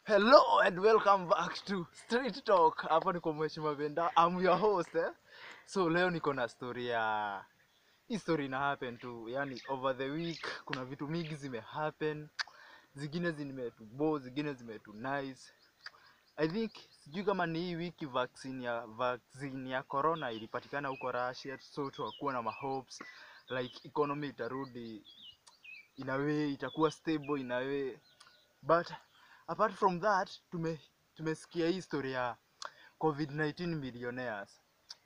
Hello and welcome back to Street Talk. Hapa niko Mheshimiwa Venda. I'm your host eh. So leo niko na story ya hii story ina happen tu. Yani over the week kuna vitu mingi zime happen. Zingine zimetubo, zingine zimetu nice. I think sijui kama ni hii wiki vaccine ya vaccine ya corona ilipatikana huko Russia, so tuwakuwa na mahopes like economy itarudi in a way itakuwa stable in a way but apart from that tume tumesikia hii story ya covid-19 millionaires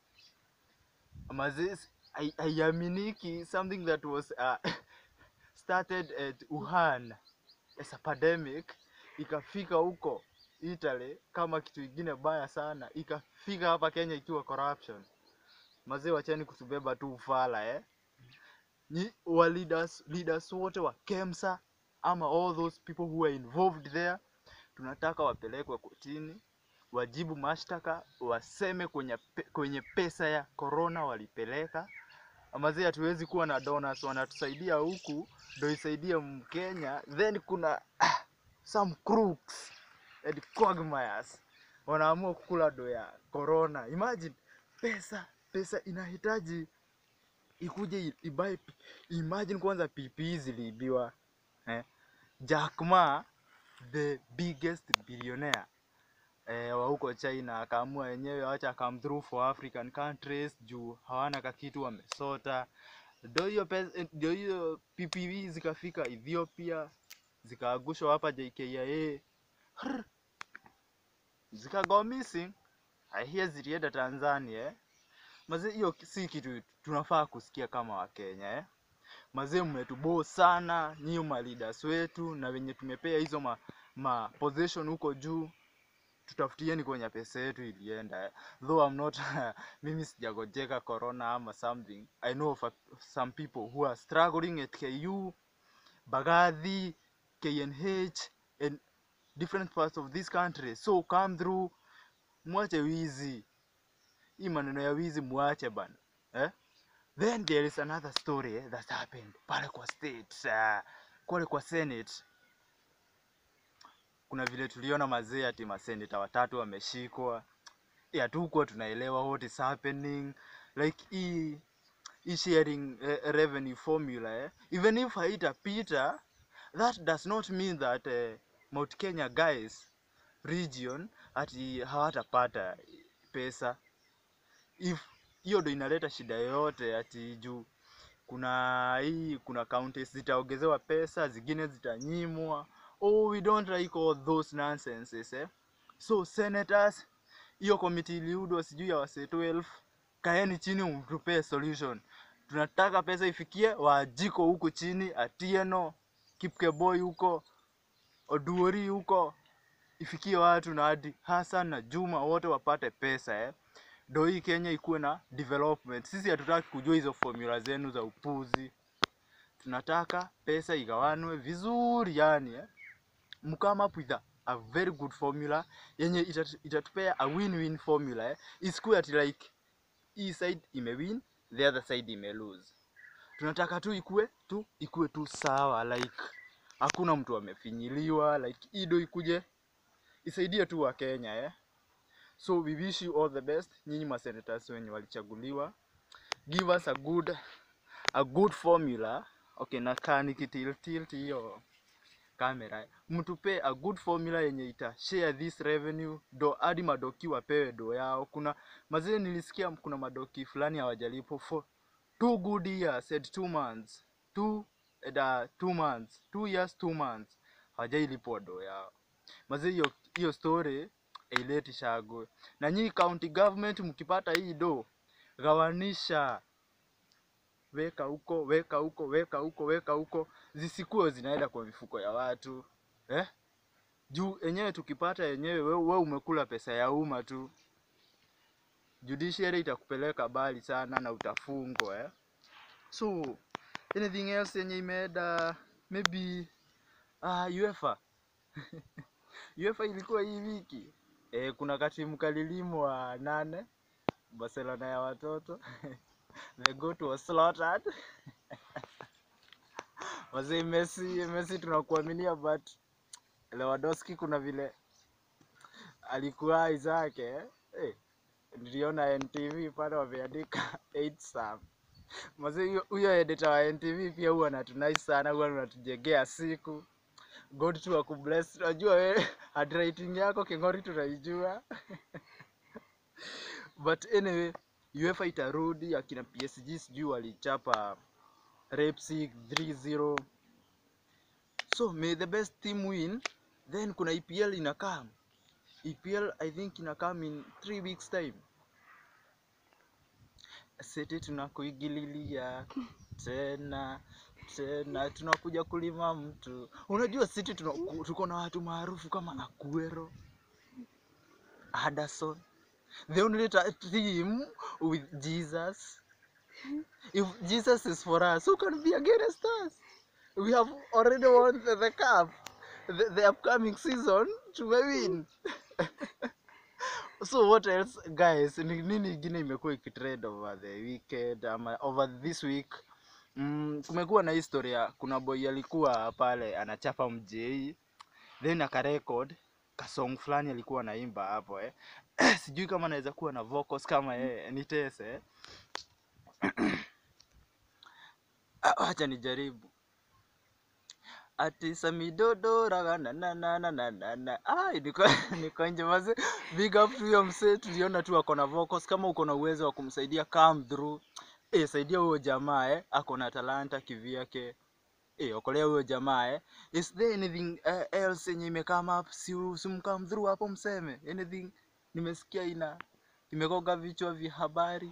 mazis haiaminiki something that was uh, started at wuhan as a pandemic ikafika huko italy kama kitu ingine baya sana ikafika hapa kenya ikiwa corruption mazee wachani kutubeba tu ufala eh ni wa leaders, leaders wote wa kemsa ama all those people who are involved there tunataka wapelekwe kotini wajibu mashtaka waseme kwenye, pe, kwenye pesa ya corona walipeleka amazee hatuwezi kuwa na donors wanatusaidia huku ndo isaidie mkenya then kuna ah, some crooks and quagmires wanaamua kukula do ya corona imagine pesa pesa inahitaji ikuje i- ibuy p- imagine kwanza ppe ziliibiwa eh? Jack Ma the biggest billionaire eh, wa huko China akaamua yenyewe wacha come through for African countries juu hawana kakitu wamesota. Ndio hiyo pesa, ndio hiyo PPV zikafika Ethiopia zikaagushwa hapa JKIA Hrr, zikago missing. I hear zilienda Tanzania eh? Mazee, hiyo si kitu tunafaa kusikia kama Wakenya eh? Mazee, mmetuboo sana nyinyi ma leaders wetu na wenye tumepea hizo ma, ma position huko juu tutafutieni kwenye pesa yetu ilienda eh. though I'm not mimi sijagojeka corona ama something I know of a, some people who are struggling at KU Bagathi KNH and different parts of this country so come through mwache wizi hii maneno ya wizi mwache bana eh? then there is another story eh, that happened pale kwa state uh, kule kwa senate kuna vile tuliona mazee ati maseneta watatu wameshikwa Eh, hatukuwa tunaelewa what is happening like hii hii sharing eh, revenue formula eh? even if haitapita that does not mean that eh, Mount Kenya guys region ati hawatapata pesa if hiyo ndo inaleta shida yoyote ati juu kuna hii kuna counties zitaongezewa pesa zingine zitanyimwa oh we don't like all those nonsenses eh? so senators hiyo komiti iliudwa sijui ya wase 12 kaeni chini mtupee solution tunataka pesa ifikie wajiko huku chini atieno kipkeboy huko oduori huko ifikie watu na hadi Hassan na Juma wote wapate pesa eh. Ndo hii Kenya ikuwe na development. Sisi hatutaki kujua hizo formula zenu za upuzi, tunataka pesa igawanwe vizuri yani eh. Mkama up with a, a very good formula yenye itat, itatupea a win-win formula eh. Isikuwe ati like hii side imewin the other side ime lose. Tunataka tu ikue tu ikue tu sawa like hakuna mtu amefinyiliwa like ido ikuje isaidie tu wa Kenya eh. So we wish you all the best nyinyi masenators wenye walichaguliwa. Give us a good a good formula. Okay, na kaa nikitilt tilt hiyo kamera. Mtupe a good formula yenye ita share this revenue do hadi madoki wapewe do yao. Kuna mazee nilisikia kuna madoki fulani hawajalipo for two good years said two months. Two and, uh, two months. Two years, two months. Hawajailipwa do yao mazee hiyo hiyo story aileti shagwe na nyinyi county government mkipata hii do gawanisha weka huko weka huko weka huko weka huko zisikuwe zinaenda kwa mifuko ya watu eh? juu enyewe tukipata yenyewe we, we umekula pesa ya umma tu judiciary itakupeleka bali sana na utafungwa eh? so anything else yenye imeenda maybe uh, UEFA UEFA ilikuwa hii wiki e, kuna katimu kalilimu wa nane Barcelona ya watoto the goat was slaughtered wazee Messi Messi tunakuaminia but Lewandowski kuna vile alikuwa zake eh, niliona NTV pale wameandika 8 sam Mzee huyo- huyo editor wa NTV pia huwa anatunai sana, huwa anatujengea siku. God tu akubless. Unajua wewe handwriting yako king'ori tunaijua. But anyway, UEFA itarudi akina PSG sijui walichapa Leipzig 3-0. So may the best team win. Then kuna EPL inakaa. EPL I think inakaa in 3 weeks time. Sisi tunakuingililia tena tena, tunakuja kulima mtu. Unajua sisi tuna- tuko na watu maarufu kama Aguero, Anderson, the only ta- team with Jesus. If Jesus is for us, who can be against us? We have already won the, the cup. The, the upcoming season tumewin. so what else guys ni nini ingine imekuwa ikitrend over the weekend ama over this week mm, kumekuwa na historia kuna boy alikuwa pale anachapa mjei then akarekod kasong fulani alikuwa anaimba hapo eh. sijui kama anaweza kuwa na vocals kama yeye nitese Ah, wacha nijaribu ati samidodo raga na na na na na na na ai niko niko nje maze big up to huyo msee tuliona tu ako na vocals kama uko na uwezo wa kumsaidia come through eh saidia huyo jamaa eh ako na talanta kivyake eh okolea huyo jamaa eh is there anything uh, else yenye imekame up si simcome through hapo mseme anything nimesikia ina imegonga vichwa vya habari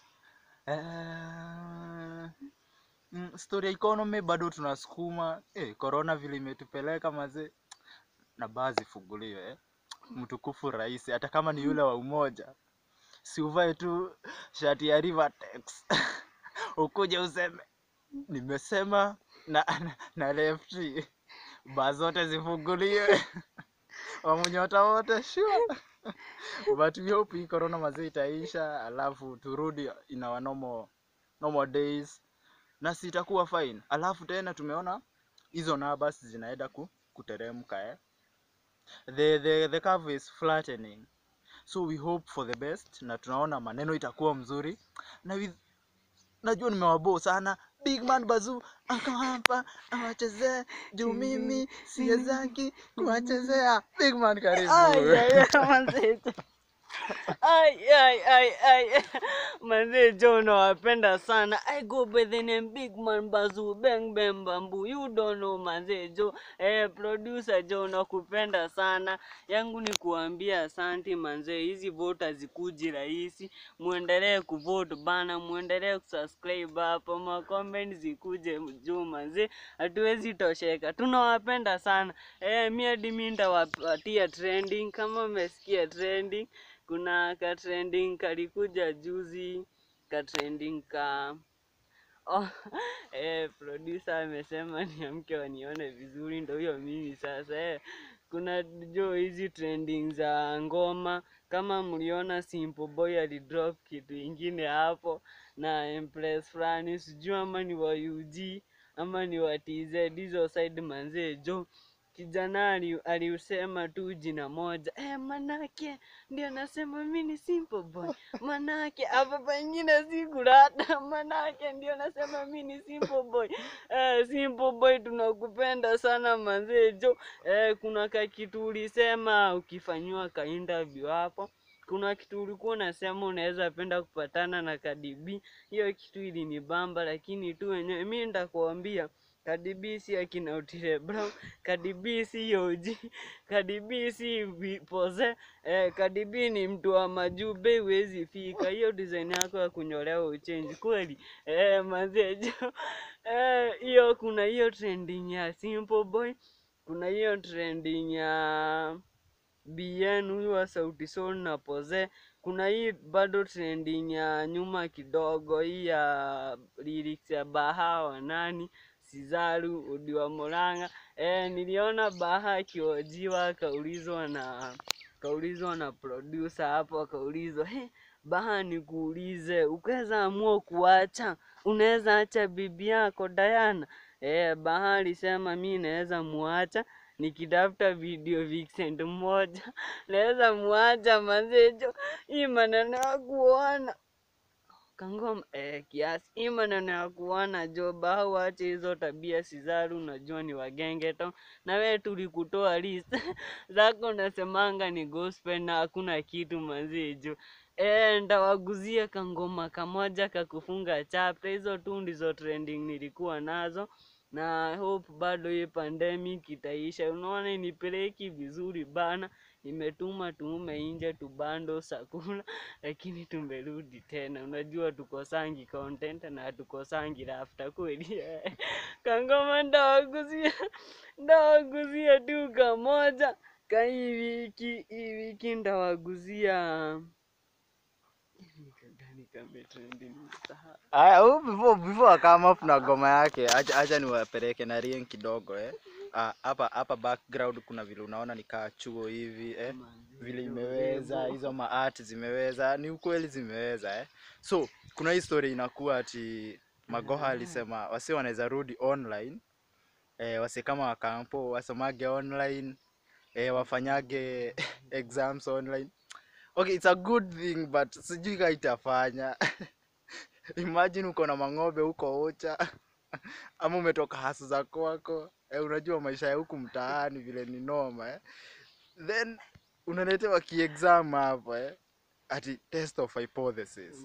eh Mm, story ya economy bado tunasukuma eh, corona vile imetupeleka mazee na baa zifunguliwe eh. Mtukufu rais, hata kama ni yule wa umoja, si uvae tu shati ya Rivertex ukuje useme nimesema na, na, na left baa zote zifunguliwe wamunyota wote sure but we hope hii corona mazee itaisha, alafu turudi in our normal, normal days na sitakuwa fine. Alafu tena tumeona hizo numbers zinaenda ku, kuteremka eh. The, the, the curve is flattening. So we hope for the best na tunaona maneno itakuwa mzuri na with, najua nimewabo sana Big Man Bazoo ako hapa awachezee juu mimi siwezaki kuwachezea. Big Man karibu. Ay, ay, ay, manze. Ay, ay, ay, ay. Manze Joe nawapenda sana. I go by the name Big Man Bazoo Bang Bang Bamboo. You don't know manze Joe. Eh, producer Joe nakupenda sana. Yangu ni kuambia asanti manze. Hizi vote hazikuji rahisi. Muendelee kuvote bana, muendelee kusubscribe hapo. Ma comment zikuje juu manze. Hatuwezi tosheka. Tunawapenda sana. Eh, mi hadi mi nitawapatia trending kama umesikia trending. Kuna ka trending kalikuja juzi, ka trending ka Oh, eh, producer amesema niamke wanione vizuri, ndo hiyo mimi sasa eh. Kuna jo hizi trending za ngoma, kama mliona Simple Boy alidrop kitu ingine hapo na Empress fulani, sijui ama ni wa UG ama ni wa TZ, hizo side manzee jo kijana ali- aliusema tu jina moja eh, manake ndio nasema mi ni simple boy, manake hapa pengine sikurata, manake ndio nasema mi ni simple boy. Eh, simple boy tunakupenda sana manzee jo. Eh, kuna ka kitu ulisema ukifanyiwa ka interview hapo kuna kitu ulikuwa unasema unaweza penda kupatana na Kadibi. Hiyo kitu ilinibamba, lakini tu wenyewe mi nitakuambia Cardi B si akina Otile Brown, Cardi B si OG, Cardi B si Vi- Pose, eh, Cardi B ni mtu wa majuu, bei huwezi fika. Hiyo design yako ya kunyolewa uchenji kweli, eh, mazee jo, eh, hiyo kuna hiyo trending ya Simple Boy, kuna hiyo trending ya BN huyu wa Sauti Sol na Pose. Kuna hii bado trending ya nyuma kidogo, hii ya lyrics ya Baha wa nani Sizaru Udi wa Murang'a. Eh, niliona Baha akiojiwa akaulizwa na kaulizwa na producer hapo, akaulizwa hey, Baha nikuulize, ukaweza amua kuacha, unaweza acha bibi yako Diana? Eh, Baha alisema mi naweza muacha nikitafuta video vixen mmoja naweza mwacha manze jo hii maneno ya kuona kangoma eh, kiasi hii maneno ya kuona jo bahau ache hizo tabia sizaru unajua ni wagenge to na we tulikutoa list zako unasemanga ni gospel na hakuna kitu manzi jo Eh, ndawaguzia kangoma kamoja kakufunga chapter. Hizo tu ndizo trending nilikuwa nazo, na hope bado hii pandemic itaisha. Unaona inipeleki vizuri bana, nimetuma tuume nje tubando sakula, lakini tumerudi tena. Unajua tukosangi content na hatukosangi rafta kweli. Kangoma ndawaguzia, ndawaguzia tu kamoja ka hii wiki, hii wiki ndawaguzia Nikagani kametrendi nimesahau. Aya, huyu before before akama up na ngoma yake, acha acha niwapeleke na rien kidogo eh. Ah, hapa hapa background kuna vile unaona ni kaa chuo hivi eh. Vile imeweza hizo maart zimeweza, ni ukweli zimeweza eh. So kuna hii story inakuwa ati Magoha alisema wasi wanaweza rudi online eh, wasi kama wakampo wasomage online eh, wafanyage exams online. Okay, it's a good thing but sijui kama itafanya. Imagine uko na mang'ombe huko Ocha ama umetoka hasu za kwako eh, unajua maisha ya huku mtaani vile ni noma eh. Then unaletewa kiexam hapo eh, ati test of hypothesis.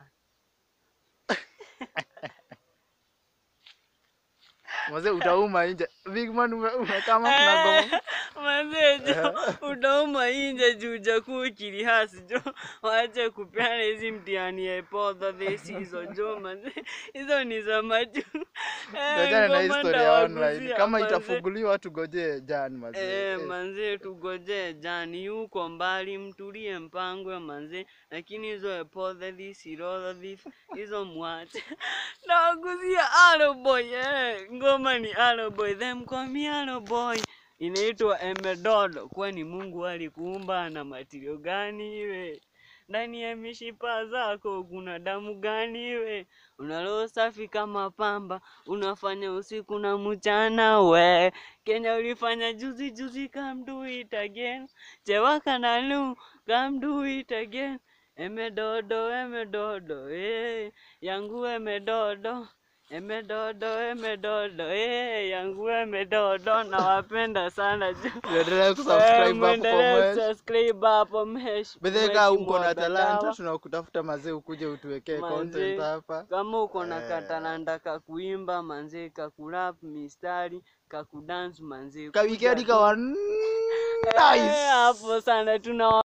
Mzee utauma nje. Big man ume- umekama kuna ngoma. Manze jo, utauma inje juu jakuu kilihasi jo, waache kupeana hizi mtihani ya hypothesis hizo jo manze, hizo ni za majuu. Eh, Ngojana na ngoma historia ya online. ndawaguzia, Kama manze. itafunguliwa tugojee Jan mazee. Eh, Eh. manze tugojee jani yuko mbali, mtulie mpangwe manze, lakini hizo hypothesis, hypothesis hizo mwache. Nawaguzia Alo Boy, eh, ngoma ni Alo Boy, them call me Alo Boy. Inaitwa Emedodo, kwani Mungu alikuumba na matirio gani iwe? Ndani ya mishipa zako kuna damu gani iwe? Una roho safi kama pamba, unafanya usiku na mchana we. Kenya ulifanya juzi juzi, come do it again. Chewaka na lu, come do it again. Emedodo, emedodo, eh, yangu emedodo. Emedodo, emedodo, eh, yangu emedodo, nawapenda sana ju. Endelea Eh, kusubscribe hapo muendelee comment. kusubscribe hapo Mesh. Bedheka Mesh uko na Mwagadawa. talanta tunakutafuta mazee ukuje utuwekee Manze. content hapa. Kama uko na Eh. katalanta kakuimba manze, kakurap mistari, kakudance manze, Ka kuja weekend tu. kawa Eh, nice. hapo sana tuna